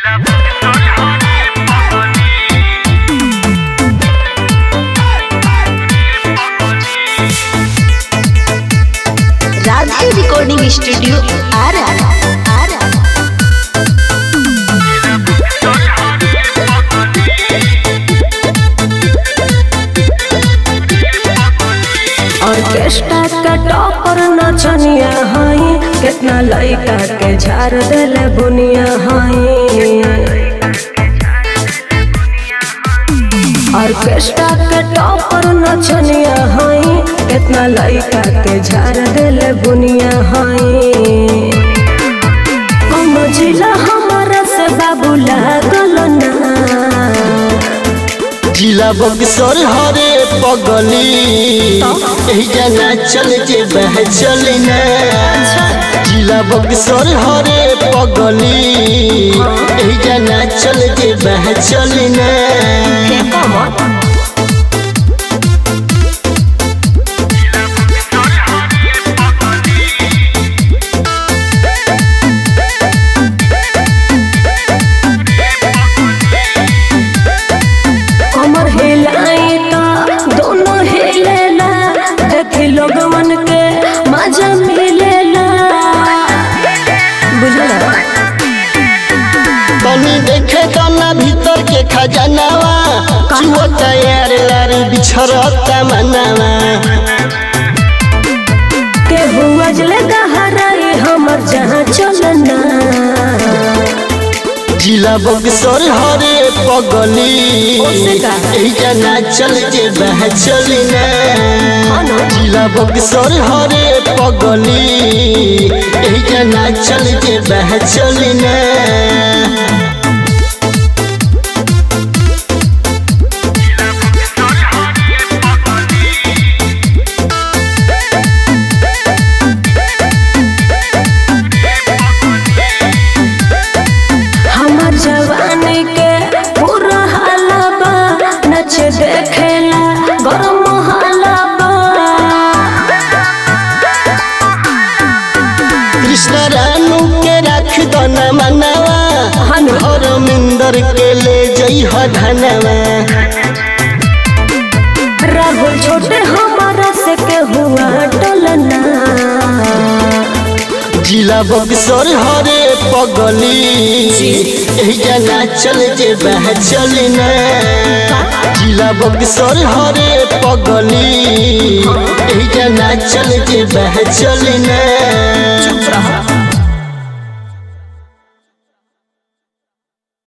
Radhe recording studio Arrah Arrah orchestra का topper नचनिया हई कितना लइका के झाड़ देले बुनिया हई ऑर्केस्ट्रा के टॉपर नचनिया हई कितना लइका के झाड़ देले बुनिया हई कम जिला हमारा से बाबू लागल ना जिला बक्सर हरे पगली एही जाना चल जे बह चली ना जिला बक्सर हरे पगली एही जाना चल जे बह चली ना कमर हिलाई तो दोनों हिलेला देखी लोगवन के मजा मिलेला बुझला तनी देखे तना भीतर के खजानावा चुआ तैयार लार बिछरता मनावा के हुआ जले गहराई हमर जहाँ चलना जिला बक्सर हरे पगली ओसे का? एही जाना चल जे बह चली ना जिला बक्सर हरे पगली एही जाना चल जे बह चली ना हमर जवानी के पूरा हालबा नच देखेला गरम हालबा कृष्ण रानू के रख दो न मनावा हनु। हरमिंदर के ले जई धनवा राहुल छोटे हमारा से के हुआ टलना जिला बक्सर हरे पगली एही जाना चल जे बह चली ना जिला बक्सर हरे पगली एही जाना चल जे बह चली ना